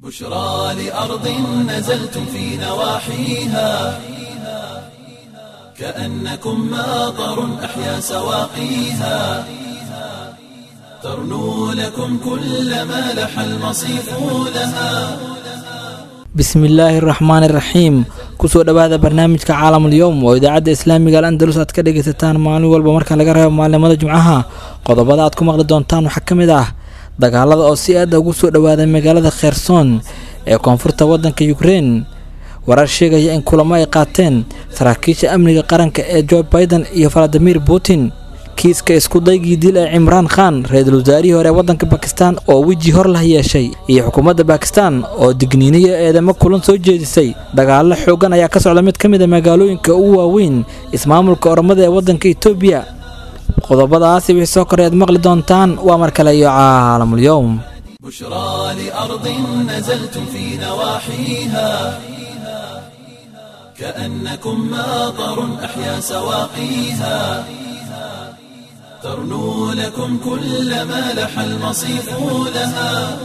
بشرى لأرض نزلتم في نواحيها كأنكم ماطر أحيا سواقيها ترنو لكم كل ما لح المصيف لها bismillaahi araxmaani iraxiim kusoo dhowaada barnaamijka caalamul-yowm oo idaacadda islaamiga al andalus aad ka dhegaysataan maalin walba marka laga reebo maalimada jimcaha qodobada aad ku maqli doontaan waxaa ka mid ah dagaalada oo si aada ugu soo dhowaaday magaalada kherson ee koonfurta waddanka ukrein warar sheegaya in kulamo ay qaateen saraakiisha amniga qaranka ee jo baiden iyo valadimir putin kiiska iskudaygii dil ee cimraan khan ra-iisul wasaarihii hore ee waddanka bakistan oo weji hor lah yeeshay iyo xukuumadda bakistan oo digniiniyo eedamo kulan soo jeedisay dagaallo xoogan ayaa ka socda mid ka mid a magaalooyinka ugu waaweyn ismaamulka oromada ee waddanka etoobiya qodobadaasi wixii soo koray aad maqli doontaan waa mar kale iyo caalamul-yowm بشرى لأرض نزلتم في نواحيها كأنكم ماطر أحيا سواقيها ترنو لكم كل ما لح المصيف لها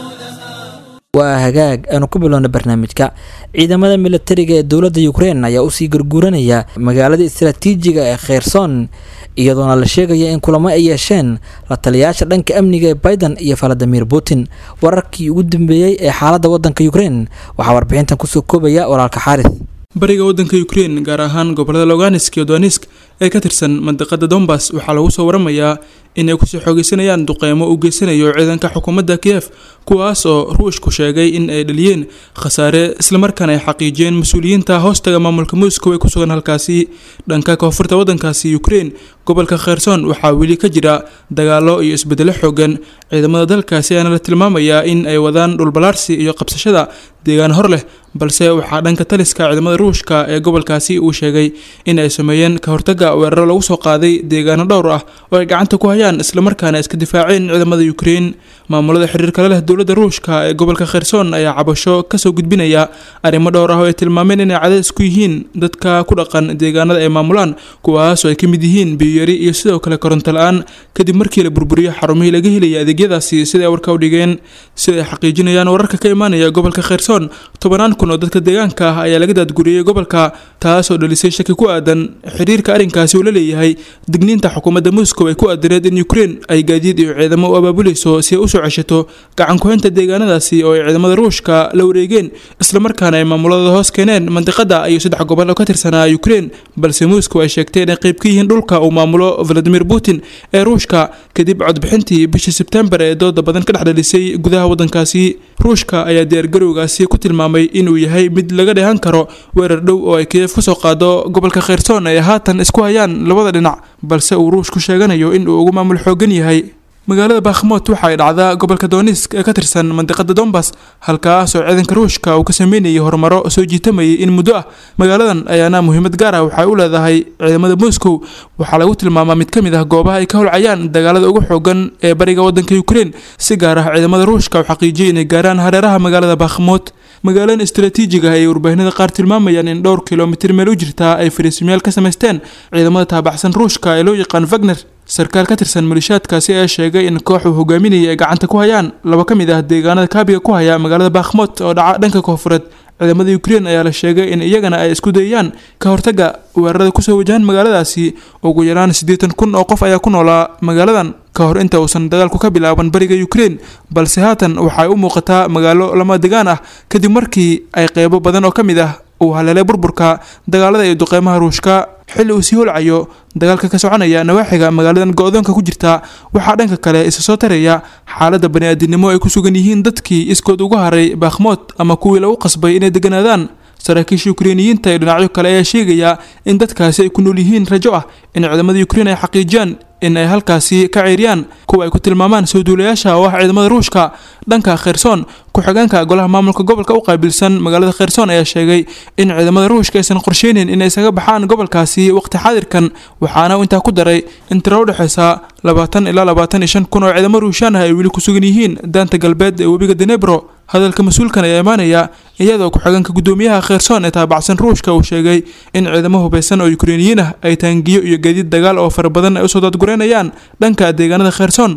waa hagaag aanu ku bilowna barnaamijka ciidamada militariga ee dowladda ukrein ayaa usii garguuranaya magaalada istaraatiijiga ee kherson iyadoona la sheegaya in kulamo ay yeesheen la taliyayaasha dhanka amniga ee baiden iyo valadimir putin wararkii ugu dambeeyey ee xaaladda waddanka ukrein waxaa warbixintan kusoo koobaya walaalka xaaris bariga waddanka ukrein gaar ahaan gobolada loganisk iyo donisk ee ka tirsan mandiqada dombas waxaa lagu soo waramayaa inay kusii xoogeysanayaan duqeymo uu geysanayo ciidanka xukuumadda kiyef kuwaas oo ruushku sheegay in ay dhaliyeen khasaare islamarkaana ay xaqiijiyeen mas-uuliyiinta hoostaga maamulka moscow ee ku sugan halkaasi dhanka koonfurta waddankaasi ukrein gobolka kherson waxaa weli ka jira dagaalo iyo isbedelo xoogan ciidamada dalkaasi ayaana la tilmaamayaa in ay wadaan dhulbalaarsi iyo qabsashada deegaan hor leh balse waxaa dhanka taliska ciidamada ruushka ee gobolkaasi uu sheegay in ay sameeyeen ka hortaga weeraro lagu soo qaaday deegaano dhowr ah oo ay gacanta ku hayaan islamarkaana iska difaaceen ciidamada ukrein maamulada xiriir kale leh dowladda ruushka ee gobolka kherson ayaa cabasho kasoo gudbinaya arrimo dhowr ah oo ay tilmaameen inay cadays ku yihiin dadka ku dhaqan deegaanada ay maamulaan kuwaas oo ay ka mid yihiin biyuyari iyo sidoo kale koronto la-aan kadib markii la burburiyo xarumihii laga helaya adeegyadaasi sida ay warka u dhigeen sida ay xaqiijinayaan wararka ka imaanaya gobolka kherson tobanaan kun oo dadka deegaanka ah ayaa laga daadguriyey gobolka taas oo dhalisay shaki ku aadan xiriirka arrinkaasi uu la leeyahay digniinta xukuumadda moscow ay ku aadireed in ukrein ay gaadiid iyo ciidamo u abaabuleyso si ay usoo ceshato gacan ku-haynta deegaanadaasi oo ay ciidamada ruushka la wareegeen islamarkaana ay maamuladooda hoos keeneen mandiqada iyo saddex gobol oo ka tirsanaa ukrein balse moscow ay sheegtay inay qayb ka yihiin dhulka uu maamulo valadimir putin ee ruushka kadib codbixintii bishii sebtembar ee dooda badan ka dhex dhalisay gudaha waddankaasi ruushka ayaa diyaargarowgaasi ku tilmaamay inuu yahay mid laga dheehan karo weerar dhow oo ay kiyef kasoo qaado gobolka kherson ay haatan isku hayaan labada dhinac balse uu ruushku sheeganayo in uu ugu maamul xoogan yahay magaalada bakhmot waxa ay dhacdaa gobolka donisk ee ka tirsan mandiqada dombas halkaas oo ciidanka ruushka uu ka sameynayay horumaro soo jiitamayay in muddo ah magaaladan ayaana muhiimad gaar ah waxay u leedahay ciidamada moscow waxaa lagu tilmaamaa mid ka mid ah goobaha ay ka holcayaan dagaalada ugu xoogan ee bariga waddanka ukrein si gaar ah ciidamada ruushka u xaqiijiyay inay gaaraan hareeraha magaalada bakhmot magaaladan istaraatiijiga ah ay warbaahinada qaar tilmaamayaan in dhowr kilomitir meel u jirtaa ay fariisimayaal ka samaysteen ciidamada taabaxsan ruushka ee loo yaqaan wagner sarkaal ka tirsan malishaadkaasi ayaa sheegay in koox uu hogaaminayay ay gacanta ku hayaan laba ka mid ah deegaanada kaabiga ku haya magaalada bakhmot oo dhaca dhanka koonfureed ciidamada ukrein ayaa la sheegay in iyagana ay isku dayayaan ka hortaga weerarada kusoo wajahan magaaladaasi ugu yaraan siddeetan kun oo qof ayaa ku noolaa magaaladan ka hor inta uusan dagaalku ka bilaaban bariga ukrein balse haatan waxay u muuqataa magaalo lama degaan ah kadib markii ay qeybo badan oo ka mid ah uu haleelay burburka dagaalada iyo duqeymaha ruushka xilli uu sii holcayo dagaalka ka soconaya nawaaxiga magaaladan go-doonka ku jirta waxaa dhanka kale isa soo taraya xaaladda bani-aadinimo ay ku sugan yihiin dadkii iskood uga haray bakhmood ama kuwii lagu qasbay inay deganaadaan saraakiisha ukreiniyiinta iyo dhinacyo kale ayaa sheegaya in dadkaasi ay ku nool yihiin rajo ah in ciidamada ukrein ay xaqiijiyaan in ay halkaasi ka ceeriyaan kuwa ay ku tilmaamaan soo duulayaasha oo ah ciidamada ruushka dhanka kherson ku-xigeenka golaha maamulka gobolka u qaabilsan magaalada kherson ayaa sheegay in ciidamada ruushka aysan qorsheynin inay isaga baxaan gobolkaasi waqti xaadirkan waxaana uu intaa ku daray in tiro u dhexeysa labaatan ilaa labaatan iyo shan kun oo ciidamo ruushaan ah ay weli ku sugan yihiin daanta galbeed ee webiga denebro hadalka mas-uulkan ayaa imaanaya iyadoo ku-xigeenka guddoomiyaha kherson ee taabacsan ruushka uu sheegay in ciidamo hubeysan oo ukreiniyiin ah ay taangiyo iyo gaadiid dagaal oo fara badan ay usoo daadgureynayaan dhanka deegaanada kherson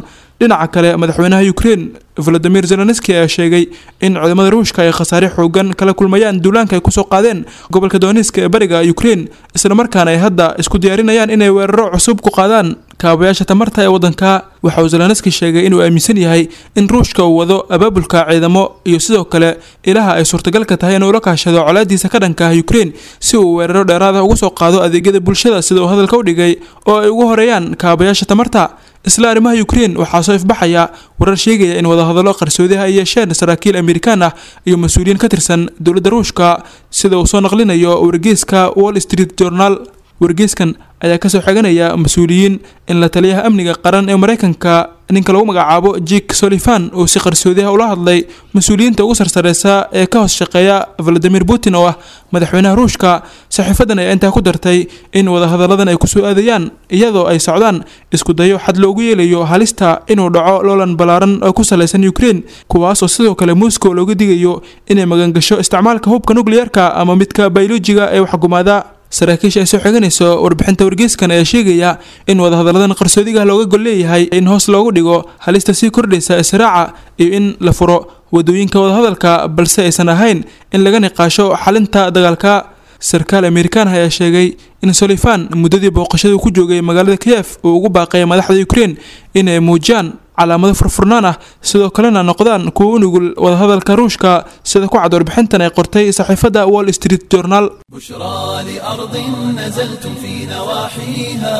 dhinaca kale madaxweynaha ukrein valadimir zelenski ayaa sheegay in ciidamada ruushka ay khasaare xoogan kala kulmayaan duulaanka ay kusoo qaadeen gobolka dooniska ee bariga ukrein islamarkaana ay hadda isku diyaarinayaan inay weeraro cusub ku qaadaan kaabayaasha tamarta ee waddanka waxa uu zelenski sheegay inuu aaminsan yahay in ruushka uu wado abaabulka ciidamo iyo sidoo kale ilaha ay suurtagalka tahay inuu la kaashado colaadiisa ka dhanka ah ukrein si uu weeraro dheeraada ugu soo qaado adeegyada bulshada sida uu hadalka u dhigay oo ay ugu horeeyaan kaabayaasha tamarta isla arrimaha ukrein waxaa soo ifbaxaya warar sheegaya in wadahadallo qarsoodiha ay yeesheen saraakiil amerikaan ah iyo mas-uuliyiin ka tirsan dowladda ruushka sida uu soo naqlinayo wargeyska wall street journal wargeyskan ayaa kasoo xiganaya mas-uuliyiin in la taliyaha amniga qaran ee mareykanka ninka lagu magacaabo jik solifan uu si qarsoodiha ula hadlay mas-uuliyiinta ugu sarsareysa ee ka hoos shaqeeya valadimir putin oo ah madaxweynaha ruushka saxiifadan ayaa intaa ku dartay in wadahadalladan ay kusoo aadayaan iyadoo ay socdaan isku dayo xad loogu yeelayo halista inuu dhaco loolan ballaaran oo ku salaysan ukrein kuwaasoo sidoo kale moscow looga digayo inay magangasho isticmaalka hubka nukliyeerka ama midka bayolojiga ee waxgumaada saraakiisha ay soo xiganayso warbixinta wargeyskan ayaa sheegaya in wadahadalladan qarsoodiga looga gol leeyahay in hoos loogu dhigo halista sii kordhaysa israaca iyo in la furo wadooyinka wadahadalka balse aysan ahayn in laga niqaasho xalinta dagaalka sarkaal amerikaan ayaa sheegay in solifan muddadii booqashadu ku joogay magaalada kiyef uu ugu baaqay madaxda ukrein inay muujiyaan calaamado furfurnaan ah sidoo kalena noqdaan kuwa u nugul wadahadalka ruushka sida ku cad warbixintan ay qortay saxiifadda wall street journal بشرى لأرض نزلتم في نواحيها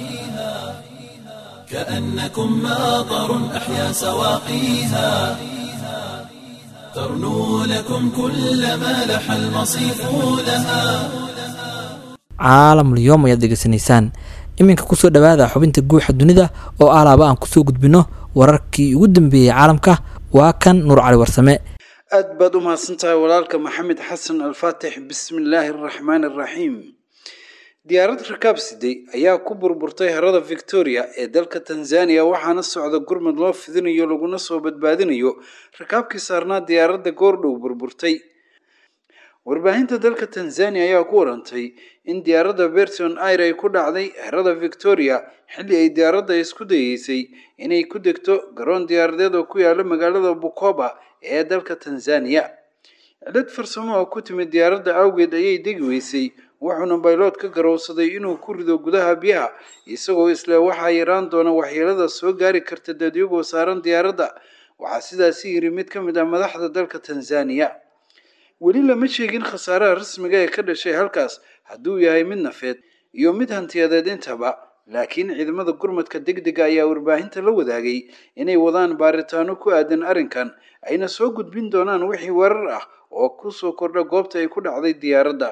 كأنكم ماطر أحيا سواقيها ترنو لكم كل ما لح المصيف لها caalamul yoom ayaad degeysanaysaan iminka kusoo dhawaada xubinta guuxa dunida oo alaaba aan kusoo gudbino wararkii ugu dambeeyey caalamka waa kan nuur cali warsame aad baad u mahadsan tahay walaalka maxamed xasan alfaatix bismi illaahi araxmaani araxiim diyaarad rakaab siday ayaa ku burburtay harada victoria ee dalka tanzania waxaana socda gurmad loo fidinayo laguna soo badbaadinayo rakaabkii saarnaa diyaaradda goordhow burburtay warbaahinta dalka tanzania ayaa ku warantay in diyaaradda berton air ay ku dhacday harada victoria xilli ay diyaaradda isku dayeysay inay ku degto garoon diyaaradeed oo ku yaala magaalada bukoba ee dalka tanzania cilad farsamo oo ku timid diyaaradda awgeed ayay degi weysay wuxuuna baylood ka garowsaday inuu ku rido gudaha biyaha isagoo isle waxaa yaraan doona waxyeelada soo gaari karta dadyagoo saaran diyaaradda waxaa sidaasi yiri mid ka mid ah madaxda dalka tanzania weli lama sheegin khasaaraha rasmiga ee ka dhashay halkaas hadduu yahay mid nafeed iyo mid hantiyadeed intaba laakiin ciidamada gurmadka degdega ayaa warbaahinta la wadaagay inay wadaan baaritaano ku aadan arrinkan ayna soo gudbin doonaan wixii warar ah oo kusoo kordha goobta ay ku dhacday diyaaradda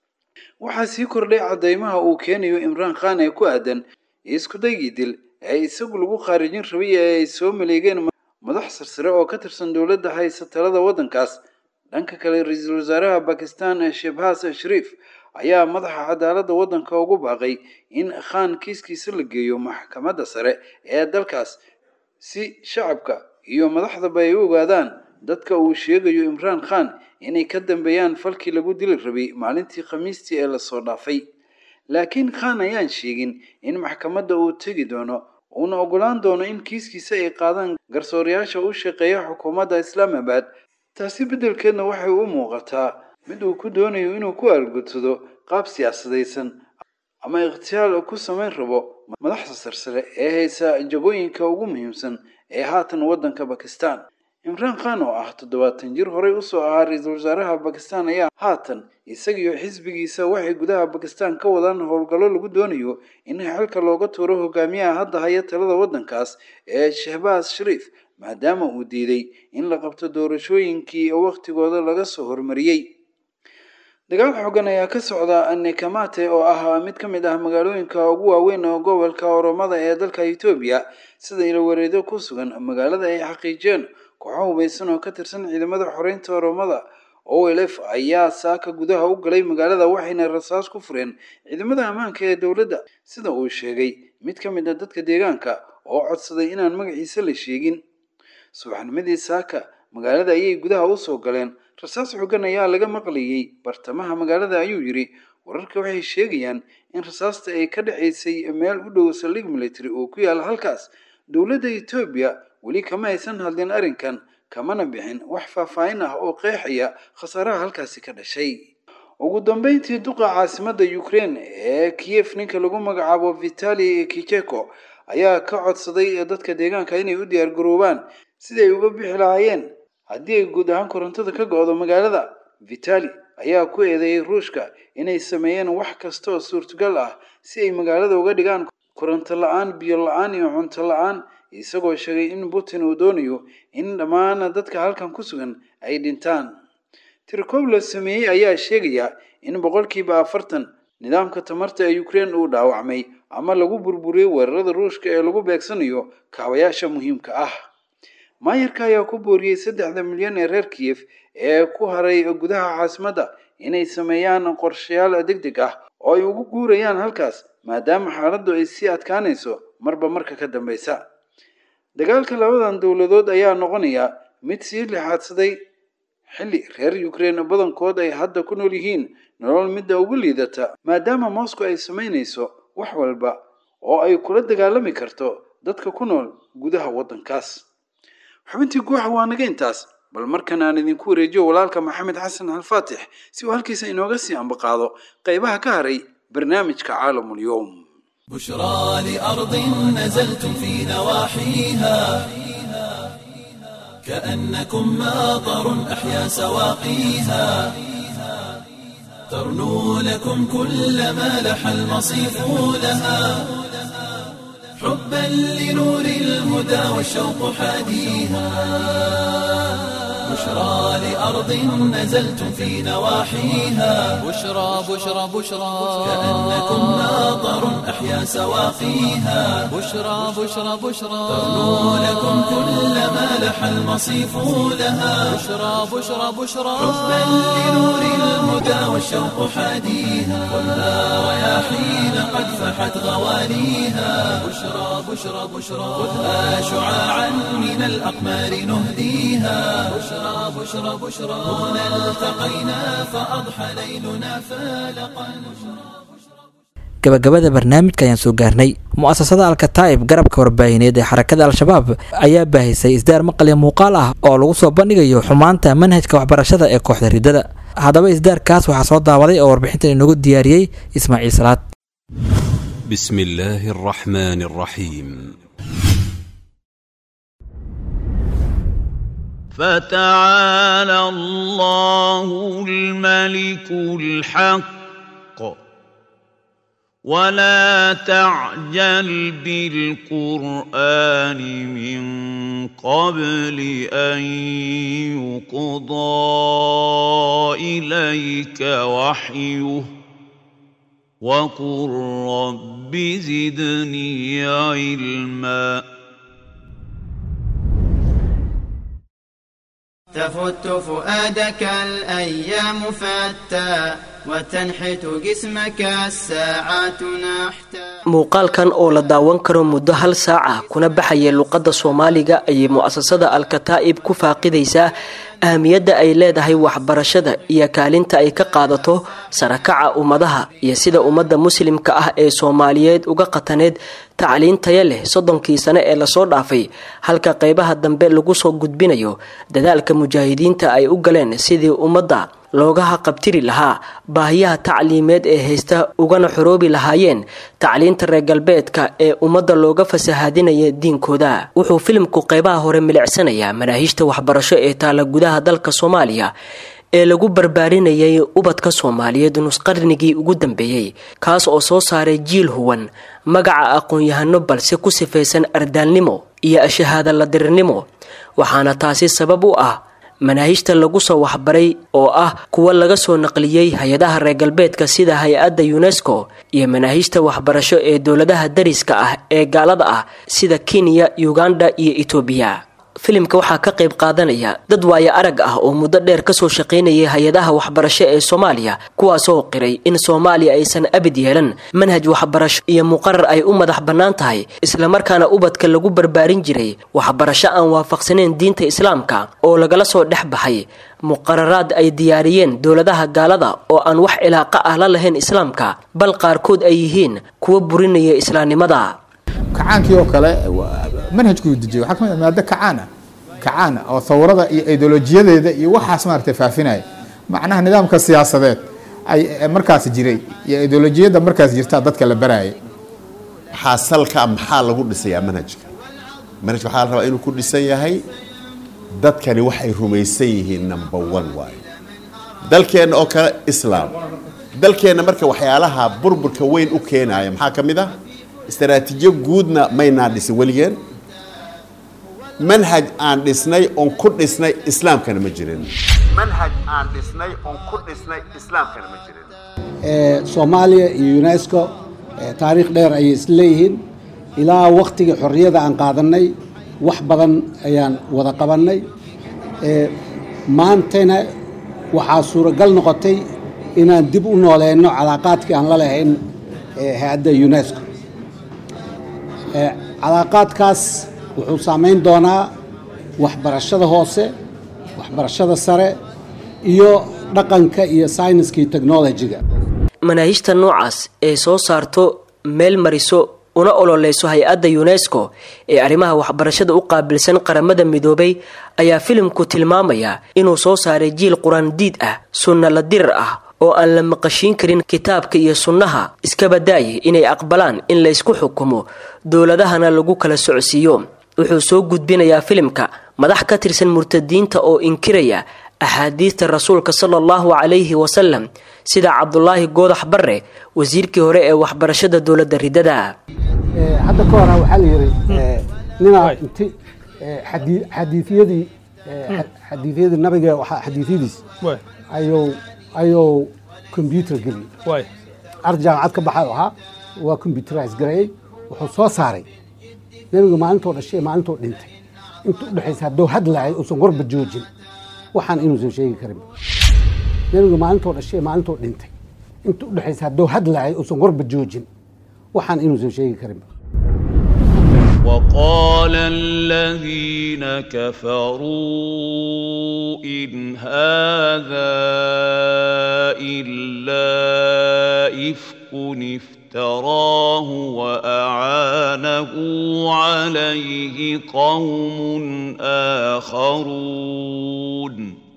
waxaa sii kordhay caddeymaha uu keenayo imraan khan ee ku aadan iskudaygii dil ee isagu lagu khaarijin rabay ee ay soo maleegeen madax sarsare oo ka tirsan dowladda haysa talada waddankaas dhanka kale ra-iisul wasaaraha bakistan shebhas shariif ayaa madaxa cadaaladda waddanka ugu baaqay in khan kiiskiisa la geeyo maxkamadda sare ee dalkaas si shacabka iyo madaxdaba ay u ogaadaan dadka uu sheegayo imraan khan inay ka dambeeyaan falkii lagu dili rabay maalintii khamiistii ee lasoo dhaafay laakiin khan ayaan sheegin in maxkamadda uu tegi doono uuna ogolaan doono in kiiskiisa ay qaadaan garsoorayaasha u shaqeeya xukuumadda islaamabad taasi beddelkeedna waxay u muuqataa mid uu ku doonayo inuu ku aalgudsado qaab siyaasadaysan ama ikhtiyaal ku samayn rabo madaxda sarsare ee haysa jagooyinka ugu muhiimsan ee haatan waddanka bakistan imraan khan oo ah toddobaatan jir horey usoo ahaa ra-iisul wasaaraha bakistan ayaa haatan isagiyo xisbigiisa waxay gudaha bakistan ka wadaan howlgallo lagu doonayo in xilka looga tuuro hogaamiyaha hadda haya talada waddankaas ee shehbas shariif maadaama uu diiday in la qabto doorashooyinkii wakhtigooda laga soo hormariyey dagaal xoogan ayaa ka socda nekamate oo ah mid ka mid ah magaalooyinka ugu waaweyn oo gobolka oromada ee dalka etoobiya sida ilawareedo ku sugan magaalada ay xaqiijiyeen kooxo hubaysan oo ka tirsan ciidamada xoreynta oromada olf ayaa saaka gudaha u galay magaalada waxayna rasaas ku fureen ciidamada ammaanka ee dowladda sida uu sheegay mid ka mid a dadka deegaanka oo codsaday inaan magaciisa la sheegin subaxnimadii saaka magaalada ayay gudaha usoo galeen rasaas xogan ayaa laga maqlayay bartamaha magaalada ayuu yidhi wararka waxay sheegayaan in rasaasta ay ka dhacaysay meel u dhow saldhig military oo ku yaala halkaas dowladda etoobiya weli kama aysan hadlin arrinkan kamana bixin wax faahfaahin ah oo qeexaya khasaaraha halkaasi ka dhashay ugu dambeyntii duqa caasimadda ukraine ee kiyef ninka lagu magacaabo vitali kicheko ayaa ka codsaday dadka deegaanka inay u diyaargaroobaan sidii ay uga bixi lahaayeen haddii ay guud ahaan korontada ka go-do magaalada vitali ayaa ku eedeeyey ruushka inay sameeyeen wax kasta oo suurtagal ah si ay magaalada uga dhigaan koronto la-aan biyo la-aan iyo cunto la-aan isagoo sheegay in putin uu doonayo in dhammaan dadka halkan ku sugan ay dhintaan tirkob la sameeyey ayaa sheegaya in boqolkiiba afartan nidaamka tamarta ee ukraine uu dhaawacmay ama lagu burburiyey weerarada ruushka ee lagu beegsanayo kaabayaasha muhiimka ah maayarka ayaa ku booriyey saddexda milyan ee reer kiyef ee ku haray gudaha caasimadda inay sameeyaan qorshayaal deg deg ah oo ay ugu guurayaan halkaas maadaama xaaladdu ay sii adkaanayso marba marka ka dambeysa dagaalka labadan dowladood ayaa noqonaya mid sii lixaadsaday xilli reer ukraine badankood ay hadda ku nool yihiin nolol midda ugu liidata maadaama moscow ay samaynayso wax walba oo ay kula dagaalami karto dadka ku nool gudaha waddankaas xubintii guuxa waa naga intaas bal markan aan idinku wareejiyo walaalka maxamed xasan alfaatix si uu halkiisa inooga sii ambaqaado qaybaha ka haray barnaamijka caalamulyoom بشرى لأرض نزلتم في نواحيها كأنكم ماطر أحيا سواقيها ترنو لكم كل ما لح المصيف لها حبا لنور الهدى والشوق حاديها بشرى لأرض نزلتم في نواحيها بشرى بشرى بشرى كأنكم ماطر أحيا سواقيها بشرى بشرى بشرى ترنو لكم كل ما لح المصيف لها بشرى بشرى بشرى حبا لنور الهدى والشوق حاديها خذها رياحين قد فحت غواليها بشرى بشرى بشرى خذها شعاعا من الأقمار نهديها بشرى بشرى بشرى هنا التقينا فأضحى ليلنا فالقا gabagabada barnaamijka ayaan soo gaarnay mu-asasada alkataa'ib garabka warbaahineed ee xarakada al-shabaab ayaa baahisay isdaar maqal iyo muuqaal ah oo lagu soo bandhigayo xumaanta manhajka waxbarashada ee kooxda riddada haddaba isdaarkaas waxaa soo daawaday oo warbixintan inoogu diyaariyey ismaaciil salaad بسم الله الرحمن الرحيم فتعالى الله الملك الحق ولا تعجل بالقرآن من قبل أن يقضى إليك وحيه وقل رب زدني علما تفت فؤادك الأيام فتى وتنحت جسمك الساعات نحتا muuqaalkan oo la daawan karo muddo hal saaca kuna baxaya luqadda soomaaliga ayay mu-asasada al-kataa'ib ku faaqidaysaa ahamiyadda ay leedahay waxbarashada iyo kaalinta ay ka qaadato sarakaca ummadaha iyo sida ummadda muslimka ah ee soomaaliyeed uga qataneed tacliin taya leh soddonkii sane ee lasoo dhaafay halka qeybaha dambe lagu soo gudbinayo dadaalka mujaahidiinta ay u galeen sidii ummadda looga haqabtiri lahaa baahiyaha tacliimeed ee haysta ugana xoroobi lahaayeen tacliinta reer galbeedka ee ummadda looga fasahaadinaya diinkooda wuxuu filimku qeybaha hore milicsanayaa manaahiijta waxbarasho ee taala gudaha dalka soomaaliya ee lagu barbaarinayay ubadka soomaaliyeed nusqarnigii ugu dambeeyey kaas oo soo saaray jiil huwan magaca aqoon-yahano balse ku sifaysan ardaalnimo iyo ashahaada ladirirnimo waxaana taasi sabab u ah manaahijta lagu soo waxbaray oo ah kuwa laga soo naqliyey hay-adaha reer galbeedka sida hay-adda unesco iyo manaahijta waxbarasho ee dowladaha dariska ah ee gaalada ah sida kenya uganda iyo etoobiya filimka waxaa ka qayb qaadanaya dad waayo arag ah oo muddo dheer kasoo shaqaynayay hay-adaha waxbarasho ee soomaaliya kuwaasoo qiray in soomaaliya aysan abid yeelan manhaj waxbarasho iyo muqarar ay u madax bannaan tahay islamarkaana ubadka lagu barbaarin jiray waxbarasho aan waafaqsaneyn diinta islaamka oo lagala soo dhex baxay muqararaad ay diyaariyeen dowladaha gaalada oo aan wax cilaaqa ah la lahayn islaamka bal qaarkood ay yihiin kuwa burinaya islaamnimada kacaankii oo kale manhajkuu dejiyay waxaa kamid ah maado kacaan ah kacaan ah oo thawrada iyo ideolojiyadeeda iyo waxaas maaragtay faafinaya macnaha nidaamka siyaasadeed ay markaas jiray iyo ideolojiyadda markaas jirtaa dadka la barayay waxaa salka maxaa lagu dhisayaa manhajka manhajka waxaa la rabaa inuu ku dhisan yahay dadkani waxay rumaysan yihiin number one waayo dalkeenna oo kale islaam dalkeenna marka waxyaalaha burburka weyn u keenaya maxaa ka mid ah istaraatiijiyo guudna maynaa dhisin weligeen manhaj aan dhisnay oon ku dhisnay islaamkana ma jirin manhaj aan dhisnay oon ku dhisnay islaamkana ma jirin soomaaliya iyo unesco taariikh dheer ayay isleeyihiin ilaa waktigii xorriyada aan qaadanay wax badan ayaan wada qabannay maantana waxaa suuragal noqotay inaan dib u nooleyno calaaqaadkii aan la lahayn hay-adda unesco calaaqaadkaas wuxuu saameyn doonaa waxbarashada hoose waxbarashada sare iyo dhaqanka iyo sayniska iyo technolojiga manaahijta noocaas ee soo saarto meel mariso una ololeyso hay-adda unesco ee arrimaha waxbarashada u qaabilsan qaramada midoobay ayaa filimku tilmaamaya inuu soo saaray jiil qur-aandiid ah sunna la dirar ah oo aan la maqashiin karin kitaabka iyo sunnaha iskabadaayay inay aqbalaan in laysku xukumo dowladahana lagu kala socodsiiyo wuxuu soo gudbinayaa filimka madax ka tirsan murtadiinta oo inkiraya axaadiista rasuulka sala allahu calayhi wasalam sida cabdulaahi goodax barre wasiirkii hore ee waxbarashada dowladda ridada hadda ka hora waxaa la yidhi ninaa inti xadiiyadii xadiiyadii nabiga xadiiyadiis ayuu ayuu combyuter geliyey ar jaamacad ka baxay ahaa waa combyuterise gareeyey wuxuu soo saaray nebiga maalintoo dhashay maalintoo dhintay inta udhexaysa hadduu hadlahay uusan warba joojin waxaan inuusan sheegi karin nebiga maalintoo dhashay maalintoo dhintay inta udhexaysa hadduu hadlahay uusan warba joojin waxaan inuusan sheegi karin وقال الذين كفروا إن هذا إلا إفك افتراه وأعانه عليه قوم آخرون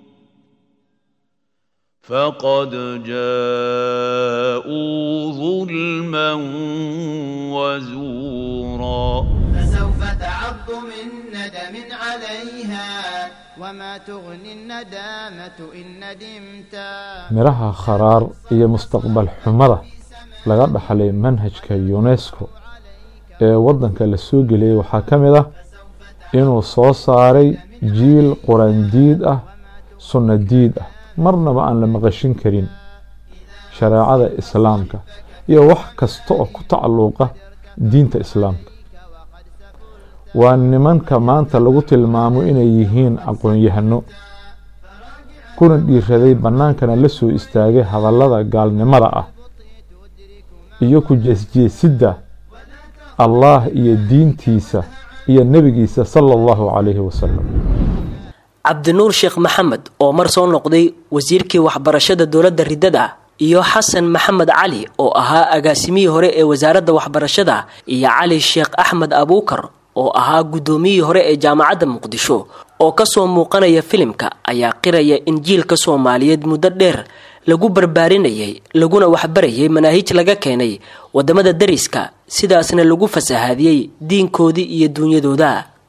فقد جاءوا ظلما وزورا فسوف تعض من ندم عليها وما تغني الندامة إن ندمتا miraha kharaar iyo mustaqbal xumada laga dhaxlay manhajka unesco ee waddanka la soo geliyey waxaa ka mid ah inuu soo saaray jiil quraandiid ah sunna diid ah marnaba aan la maqashin karin shareecada islaamka iyo wax kasta oo ku tacalluqa diinta islaamka waa nimanka maanta lagu tilmaamo inay yihiin aqoon-yahano kuna dhiiraday bannaankana la soo istaagay hadallada gaalnimada ah iyo ku jeesjeesidda allaah iyo diintiisa iyo nebigiisa sala allahu calayhi wasalam cabdinuur sheekh maxamed oo mar soo noqday wasiirkii waxbarashada dowladda ridada iyo xasan maxamed cali oo ahaa agaasimihii hore ee wasaaradda waxbarashada iyo cali sheekh axmed abuukar oo ahaa guddoomiyihii hore ee jaamacadda muqdisho oo kasoo muuqanaya filimka ayaa qiraya in jiilka soomaaliyeed muddo dheer lagu barbaarinayay laguna waxbarayay manaahij laga keenay wadamada dariska sidaasna lagu fasahaadiyey diinkoodii iyo duunyadooda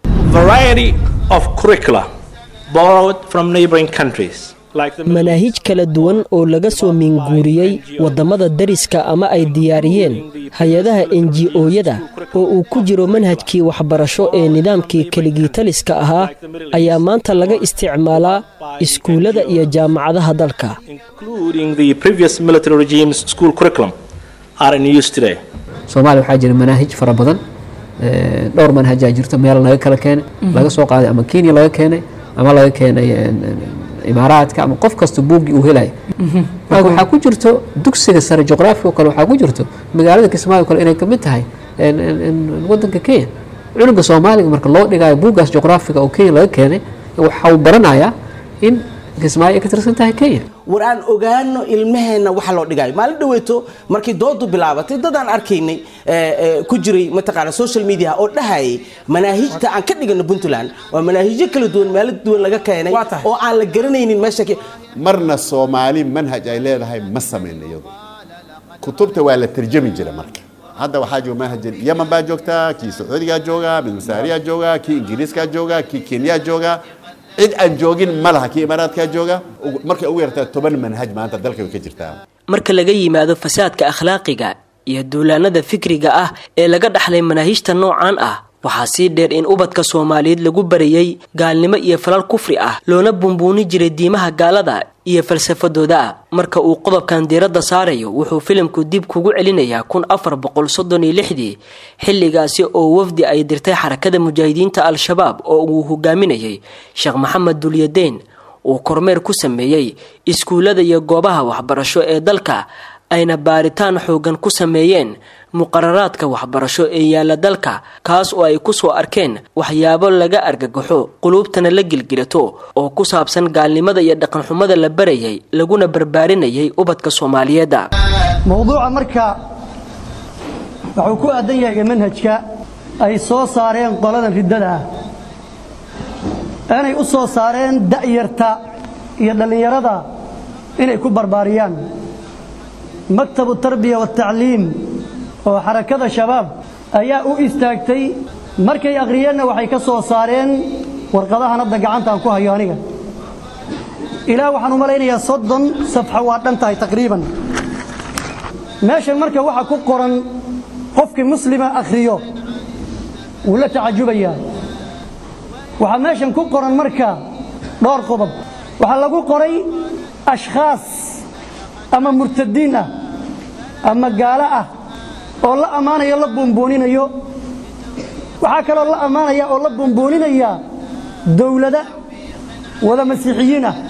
manaahij kala duwan oo laga soo minguuriyey waddamada dariska ama ay diyaariyeen hay-adaha enji-ooyada oo uu ku jiro manhajkii waxbarasho ee nidaamkii keligii-taliska ahaa ayaa maanta laga isticmaalaa iskuullada iyo jaamacadaha dalka soomaaliya waxaa jira manaahij fara badan dhowr manhajaa jirto meel laga kala keenay laga soo qaaday ama kenya laga keenay ama laga keenay imaaraadka ama qof kasta buuggii uu helaya marka waxaa ku jirto dugsiga sare juqraafiga oo kale waxaa ku jirto magaalada kismaayo kale inay kamid tahay wadanka kenya cunuga soomaaliga marka loo dhigayo buuggaas juqraafiga oo kenya laga keenay waxa uu baranayaa in kismaayo ay ka tirsan tahay kenya war aan ogaano ilmaheenna waxa loo dhigayo maalin dhaweeto markii doodu bilaabatay dad aan arkaynay ku jiray mataqaana social media oo dhahayay manaahijta aan ka dhigano puntland waa manaahijyo kala duwan meelo duwan laga keenay oo aan la garanaynin meesha marna soomaali manhaj ay leedahay ma samayna iyadu kutubta waa la tarjami jira marka hadda waxaa jooga manhaj yaman baa joogtaa kii sacuudigaa jooga mid masaariyaa jooga kii ingiriiskaa jooga kii kenyaa jooga cid aan joogin ma laha kii imaaraadkaa jooga markay ugu yartaa toban manhaj maanta dalka way ka jirtaa marka laga yimaado fasaadka akhlaaqiga iyo duulaanada fikriga ah ee laga dhaxlay manaahijta noocan ah waxaa sii dheer in ubadka soomaaliyeed lagu barayay gaalnimo iyo falal kufri ah loona bumbuuni jiray diimaha gaalada iyo falsafadooda marka uu qodobkan diiradda saarayo wuxuu filimku dib kugu celinayaa kun afar boqol soddon iyo lixdii xilligaasi oo wafdi ay dirtay xarakada mujaahidiinta al-shabaab oo uu hogaaminayay sheekh maxamed dulyadeen uu kormeer ku sameeyey iskuullada iyo goobaha waxbarasho ee dalka ayna baaritaan xoogan ku sameeyeen muqararaadka waxbarasho ee yaalla dalka kaas oo ay ku soo arkeen waxyaabo laga argagaxo quluubtana la gilgilato oo ku saabsan gaalnimada iyo dhaqanxumada la barayay laguna barbaarinayay ubadka soomaaliyeedda mowduuca marka wuxuu ku aadan yahay manhajka ay soo saareen qoladan riddada ah inay u soo saareen da'yarta iyo dhallinyarada inay ku barbaariyaan maktabu tarbiya waatacliim oo xarakada shabaab ayaa u istaagtay markay akhriyeenna waxay ka soo saareen warqadahan hadda gacantaan ku hayo aniga ilaa waxaan u malaynayaa soddon safxo waa dhan tahay taqriiban meeshan marka waxa ku qoran qofkii muslima akhriyo wuu la tacajubayaa waxaa meeshan ku qoran marka dhowr qodob waxaa lagu qoray ashkhaas ama murtadiin ah ama gaalo ah oo la ammaanayo la buunbuuninayo waxaa kaloo la ammaanaya oo la buunbuuninaya dowlada wada masiixiyiin ah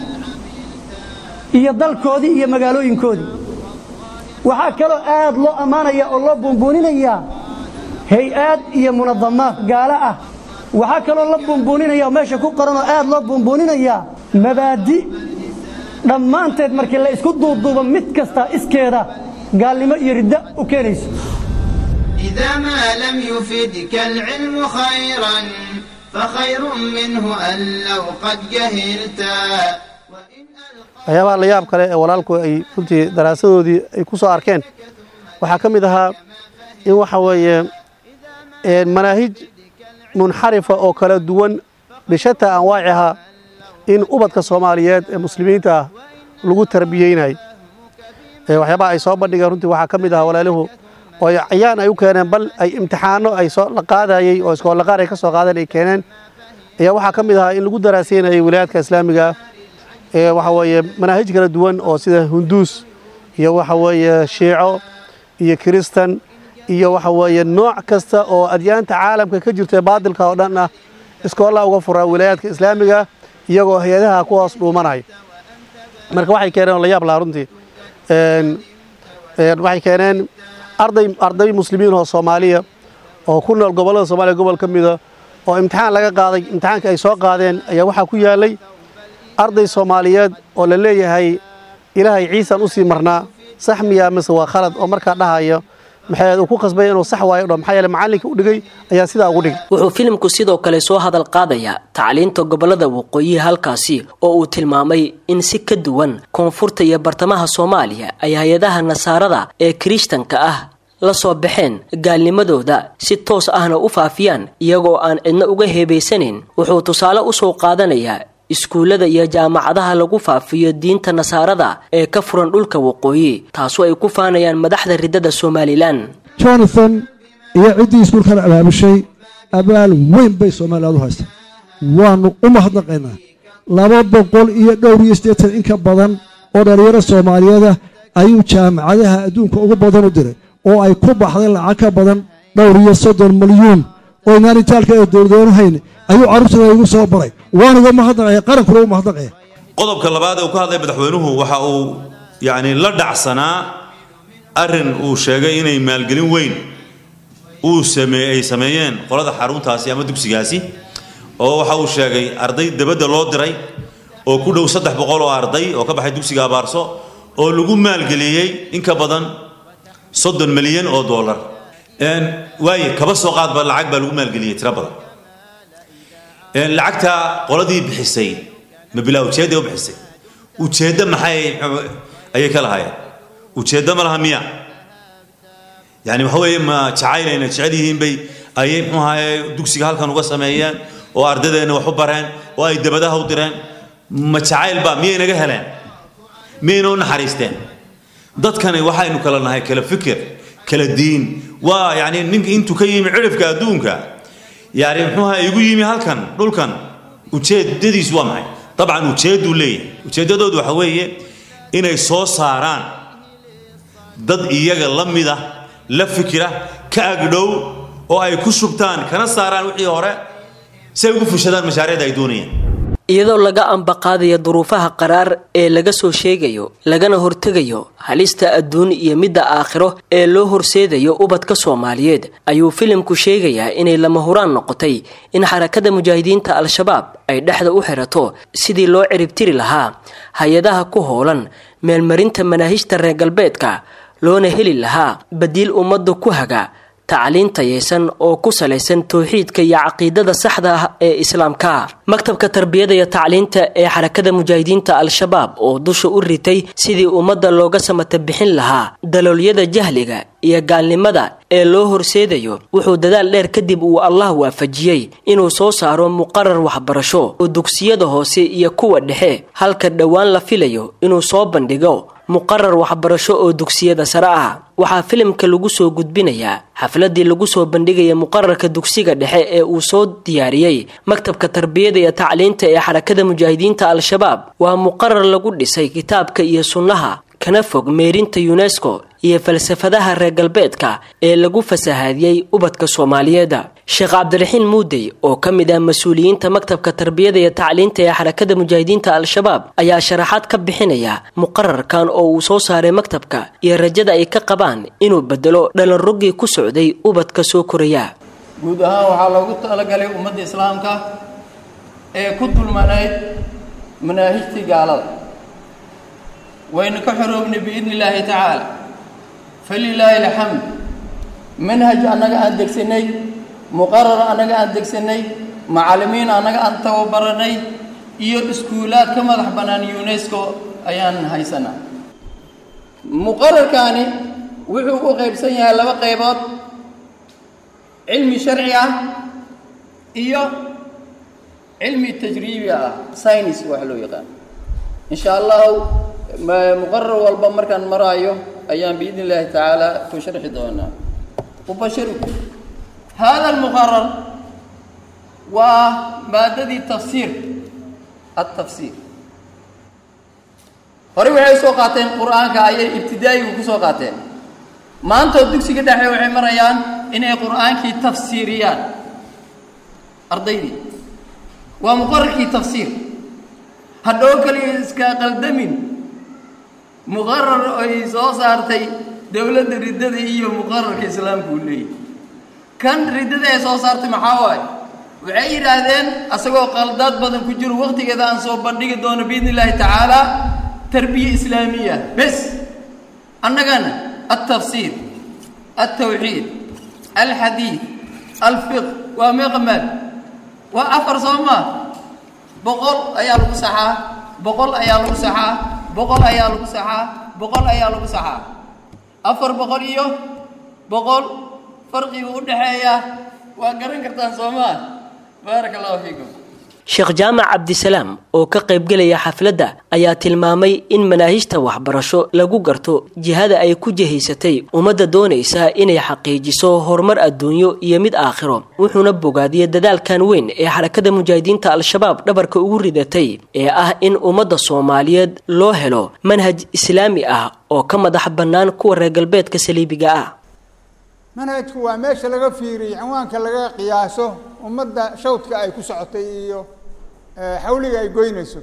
iyo dalkoodii iyo magaalooyinkoodii waxaa kaloo aad loo ammaanaya oo loo buunbuuninaya hay-aad iyo munadamaad gaalo ah waxaa kaloo la buunbuuninaya oo meesha ku qoran oo aad loo buunbuuninaya mabaadi dhammaanteed markii la isku duuduubo mid kasta iskeeda gaalnimo iyo riddo u keenayso إذا ما لم يفدك العلم خيرا فخير منه أن لو قد جهلتا waxyaabaha la yaab kale ee walaalku ay runtii daraasadoodii ay ku soo arkeen waxaa ka mid ahaa in waxa weeye manaahij munxarifa oo kala duwan bishataa anwaaciha in ubadka soomaaliyeed ee muslimiinta ah lagu tarbiyeynayo waxyaabaha ay soo bandhigeen runtii waxaa ka mid ahaa walaaluhu oo cayaan ay u keeneen bal ay imtixaano ay soo la qaadayey oo iskoolaqaar ay ka soo qaadeen ay keeneen ayaa waxaa ka mid ahaa in lagu daraaseynayay wilaayadka islaamiga ah waxa weeye manaahij kala duwan oo sida hunduus iyo waxa weeye shiico iyo kiristan iyo waxa weeye nooc kasta oo adyaanta caalamka ka jirta baadilka oo dhan ah iskoollaha uga furaa wilaayaadka islaamiga iyagoo hay-adaha ku hoos dhuumanaya marka waxay keeneen oo la yaab lahaa runtii waxay keeneen arday arday muslimiin oo soomaaliya oo ku nool gobollada soomaaliya gobol ka mida oo imtixaan laga qaaday imtixaankii ay soo qaadeen ayaa waxaa ku yaalay arday soomaaliyeed oo la leeyahay ilaahay ciisaan u sii marnaa sax miyaa mise waa khalad oo markaa dhahaya maxay uu ku qasbay inuu sax waayo dho maxaa yeele macallinka u dhigay ayaa sidaa ugu dhigay wuxuu filimku sidoo kale soo hadal qaadayaa tacliinta gobollada waqooyihi halkaasi oo uu tilmaamay in si ka duwan koonfurta iyo bartamaha soomaaliya ay hay-adaha nasaarada ee kirishtanka ah la soo baxeen gaalnimadooda si toos ahna u faafiyaan iyagoo aan cidna uga heebaysanayn wuxuu tusaale u soo qaadanayaa iskuullada iyo jaamacadaha lagu faafiyo diinta nasaarada ee ka furan dhulka waqooyi taasoo ay ku faanayaan madaxda riddada somalilan jonathan iyo ciddii iskuulkan abaabushay abaal weyn bay somaliland u haystaa waannu u mahadnaqaynaa laba boqol iyo dhowr iyo siddeetan in ka badan oo dhallinyaro soomaaliyeeda ayuu jaamacadaha adduunka ugu badan u diray oo ay ku baxday lacag ka badan dhowr iyo soddon milyuun oo inaan itaalka ee dowladoonu hayn ayuu carruurtooda igu soo baray waan uga mahadnaqaya qarankuna u mahadnaqaya qodobka labaad ee uu ka hadlay madaxweynuhu waxa uu yacni la dhacsanaa arrin uu sheegay inay maalgelin weyn uu sameey ay sameeyeen qolada xaruntaasi ama dugsigaasi oo waxa uu sheegay arday dibadda loo diray oo ku dhow saddex boqol oo arday oo ka baxay dugsiga abaarso oo lagu maalgeliyey in ka badan soddon milyan oo dollar waaye kaba soo qaadba lacag baa lagu maalgeliyey tiro badan lacagta qoladii bixisay ma bilaa ujeedday u bixisay ujeeddo maxay ayay ka lahaayeen ujeeddo ma laha miya yani waxa weeye ma jacaynayna jecel yihiin bay ayay muxuu ahaye dugsiga halkan uga sameeyeen oo ardadeenna wax u bareen oo ay dabadaha u direen ma jacayl baa miyay naga heleen miyayna u naxariisteen dadkani waxaynu kala nahay kala fikir kala diin waa yani ninka intuu ka yimi cirifka adduunka yani muxuu ahaye igu yimi halkan dhulkan ujeedadiisu waa maxay dabcan ujeedduu leeyahay ujeeddadoodu waxa weeye inay soo saaraan dad iyaga la mida la fikira ka agdhow oo ay ku shubtaan kana saaraan wixii hore si ay ugu fushadaan mashaariicda ay doonayaan iyadoo laga ambaqaadaya duruufaha qaraar ee laga soo sheegayo lagana hortegayo halista adduun iyo midda aakhiro ee loo horseedayo ubadka soomaaliyeed ayuu filimku sheegayaa inay lama huraan noqotay in xarakada mujaahidiinta al-shabaab ay dhexda u xirato sidii loo ciribtiri lahaa hay-adaha ku hoolan meelmarinta manaahijta reer galbeedka loona heli lahaa badiil ummadda ku haga tacliin tayaysan oo ku salaysan towxiidka iyo caqiidada saxda ah ee islaamka maktabka tarbiyada iyo tacliinta ee xarakada mujaahidiinta al-shabaab oo dusha u ritay sidii ummadda looga samata bixin lahaa daloolyada jahliga iyo gaalnimada ee loo horseedayo wuxuu dadaal dheer kadib uu allah waafajiyey inuu soo saaro muqarar waxbarasho oo dugsiyada hoose iyo kuwa dhexe halka dhowaan la filayo inuu soo bandhigo muqarar waxbarasho oo dugsiyada sare ah waxaa filimka lagu soo gudbinayaa xafladii lagu soo bandhigaya muqararka dugsiga dhexe ee uu soo diyaariyey maktabka tarbiyada iyo tacliinta ee xarakada mujaahidiinta al-shabaab waa muqarar lagu dhisay kitaabka iyo sunnaha kana fog meerinta yunesko iyo falsafadaha reer galbeedka ee lagu fasahaadiyey ubadka soomaaliyeed sheekh cabdiraxiin muudey oo ka mid ah mas-uuliyiinta maktabka tarbiyada iyo tacliinta ee xarakada mujaahidiinta al-shabaab ayaa sharaxaad ka bixinaya muqararkan oo uu soo saaray maktabka iyo rajada ay ka qabaan inuu bedelo dhalanroggii ku socday ubadka soo koraya guud ahaan waxaa loogu talagalay ummadda islaamka ee ku dulmanayd manaahijtii gaalada waynu ka xoroobnay biidni illaahi tacaala falilaahi alxamd manhaj annaga aan degsanay muqarar annaga aan degsanay macallimiin annaga aan tababaranay iyo iskuulaad ka madax bannaan unesco ayaan haysanaa muqararkaani wuxuu u qaybsan yahay laba qaybood cilmi sharci ah iyo cilmi tajriibi ah science wax loo yaqaan insha allahu muqarar walba markaan maraayo ayaan biidni illaahi tacaala ku sharxi doonaa ubashirukum hada almuqarar waa maadadii tafsiir altafsiir horey waxay soo qaateen qur-aanka ayay ibtidaa'igu ku soo qaateen maantoo dugsiga dhexe waxay marayaan inay qur-aankii tafsiiriyaan ardaydii waa muqararkii tafsiir hadhow kaliya iska qaldamin muqarar ay soo saartay dowladda riddada iyo muqararka islaamku uu leeyahy kan riddada ay soo saartay maxaa waaye waxay yidhaahdeen asagoo qaldaad badan ku jiro waqtigeeda aan soo bandhigi doono biidni illaahi tacaala tarbiya islaamiya bes annagana altafsiir altawxiid alxadiid alfiq waa meeqamaad waa afar soo maa boqol ayaa lagu saxaa boqol ayaa lagu saxaa boqol ayaa lagu saxaa boqol ayaa lagu saxaa afar boqol iyo boqol farqiga u dhexeeya waa garan kartaan soo maa baaraka allahu fiikum sheekh jaamac cabdisalaam oo ka qaybgelaya xafladda ayaa tilmaamay in manaahijta waxbarasho lagu garto jihada ay ku jihaysatay ummadda doonaysa inay xaqiijiso horumar adduunyo iyo mid aakhiro wuxuuna bogaadiyey dadaalkan weyn ee xarakada mujaahidiinta al-shabaab dhabarka ugu ridatay ee ah in ummadda soomaaliyeed loo helo manhaj islaami ah oo ka madax bannaan kuwa reer galbeedka saliibiga ah manhajku waa meesha laga fiiriyey cinwaanka laga qiyaaso ummadda shawdka ay ku socotay iyo xawliga ay goynayso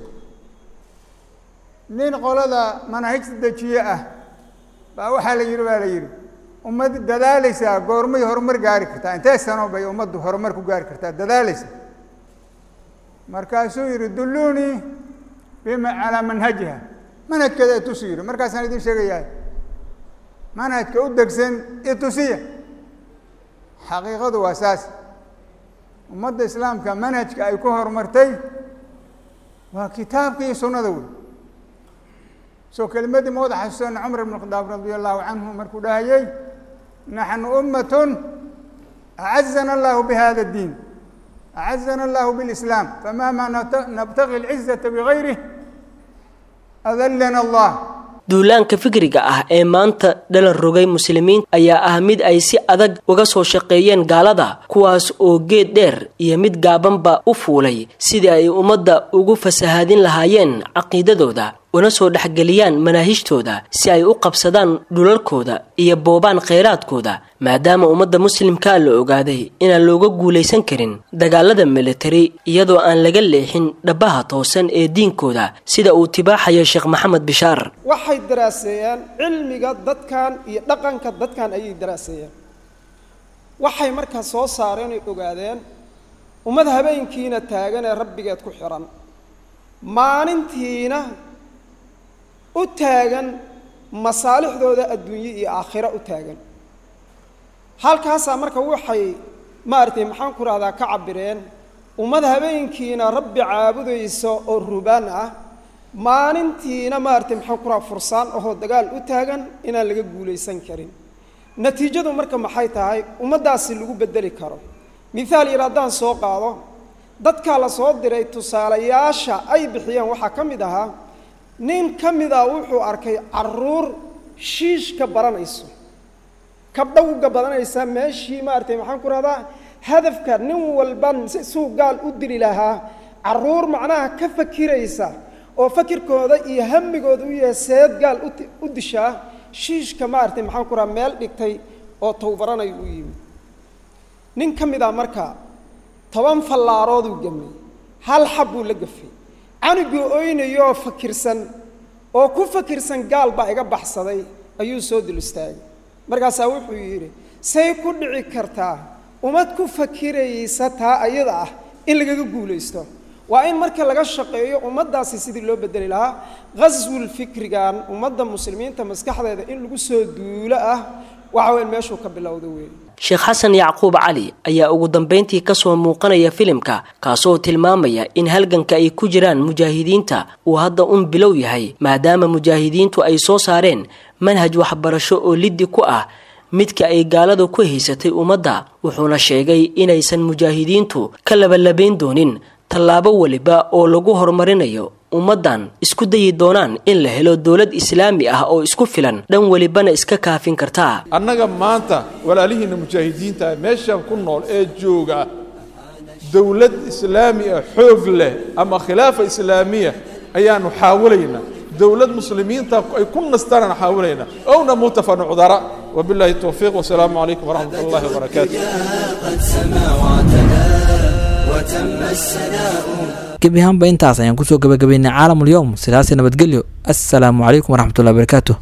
nin qolada manaahijta dejiye ah baa waxaa la yidhi baa la yidhi ummad dadaalaysaa goormay horumar gaari kartaa intee sano bay ummaddu horumar ku gaari kartaa dadaalaysa markaasuu yidhi dulluunii bima calaa manhajiha manhajkeeda itusi yiri markaasaan idin sheegayaa manhajka u degsan itusiya xaqiiqadu waa saas ummadda islaamka manhajka ay ku horumartay waa kitaabka iyo sunnada wey soo kelimadii ma wada xasuusana cumar ibn khadaab radia allahu canhu markuu dhahayey naxnu ummatun acazana allahu bihada اdiin acazana allahu bilislaam famahma nabtagi alcizata bigayrih adallana allah duulaanka fikriga ah ee maanta dhalan rogay muslimiin ayaa ah mid ay si adag uga soo shaqeeyeen gaalada kuwaas oo geed dheer iyo mid gaabanba u fuulay sidii ay ummadda ugu fasahaadin lahaayeen caqiidadooda una soo dhexgeliyaan manaahijtooda si ay u qabsadaan dhulalkooda iyo boobaan khayraadkooda maadaama ummadda muslimkaa la ogaaday inaan looga guulaysan karin dagaalada militari iyadoo aan laga leexin dhabbaha toosan ee diinkooda sida uu tibaaxayo sheekh maxamed bishaar waxay daraaseeyeen cilmiga dadkan iyo dhaqanka dadkan ayay daraaseeyeen waxay markaa soo saareen oy ogaadeen ummad habeenkiina taagan ee rabbigeed ku xihan maalintiina u taagan masaalixdooda adduunye iyo aakhiro u taagan halkaasaa marka waxay maaragtay maxaan ku rahdaa ka cabireen ummad habeenkiina rabbi caabudaysa oo rubaan ah maalintiina maaragtay maxaan ku rahaa fursaan ahoo dagaal u taagan inaan laga guulaysan karin natiijadu marka maxay tahay ummaddaasi lagu beddeli karo mithaal yar haddaan soo qaado dadkaa la soo diray tusaalayaasha ay bixiyeen waxaa ka mid ahaa nin ka mid a wuxuu arkay caruur shiishka baranayso kabdhowga badanaysa meeshii maaragtay maxaan ku rahdaa hadafka nin walban suu gaal u dili lahaa caruur macnaha ka fakiraysa oo fakirkooda iyo hamigooda u yahay seed gaal u dishaa shiishka maaragtay maxaan ku rahaa meel dhigtay oo towbaranayo u yimid nin ka mid a marka toban fallaarooduu gamay hal xab buu la gafay canugii oynayooo fakirsan oo ku fakirsan gaal baa iga baxsaday ayuu soo dul istaagay markaasaa wuxuu yidhi say ku dhici kartaa ummad ku fakiraysa taa ayada ah in lagaga guulaysto waa in marka laga shaqeeyo ummaddaasi sidii loo bedeli lahaa ghaswul fikrigan ummadda muslimiinta maskaxdeeda in lagu soo duulo ah waxa weyn meeshuu ka bilowda weeye sheekh xasan yacquub cali ayaa ugu dambayntii kasoo muuqanaya filimka kaasoo tilmaamaya in halganka ay ku jiraan mujaahidiinta uu hadda un bilow yahay maadaama mujaahidiintu ay soo saareen manhaj waxbarasho oo liddi ku ah midka ay gaaladu ku haysatay ummadda wuxuuna sheegay inaysan mujaahidiintu ka labalabayn doonin tallaabo weliba oo lagu horumarinayo ummaddan isku dayi doonaan in la helo dowlad islaami ah oo isku filan dhan welibana iska kaafin kartaa annaga maanta walaalihiinna mujaahidiinta meeshan ku nool ee jooga dowlad islaami ah xoog leh ama khilaafa islaamiya ayaanu xaawalaynaa dowlad muslimiinta ay ku nastaanaan xaawalaynaa owna mutafa nucdara wabillahi towfiiq wasalaamu calaykum waraxmat ullahi wabarakaatu gebi ahaanba intaas ayaan kusoo gabagabaynay caalamul yowm sidaasi nabadgelyo assalaamu calaykum waraxmatullahi wabarakaatu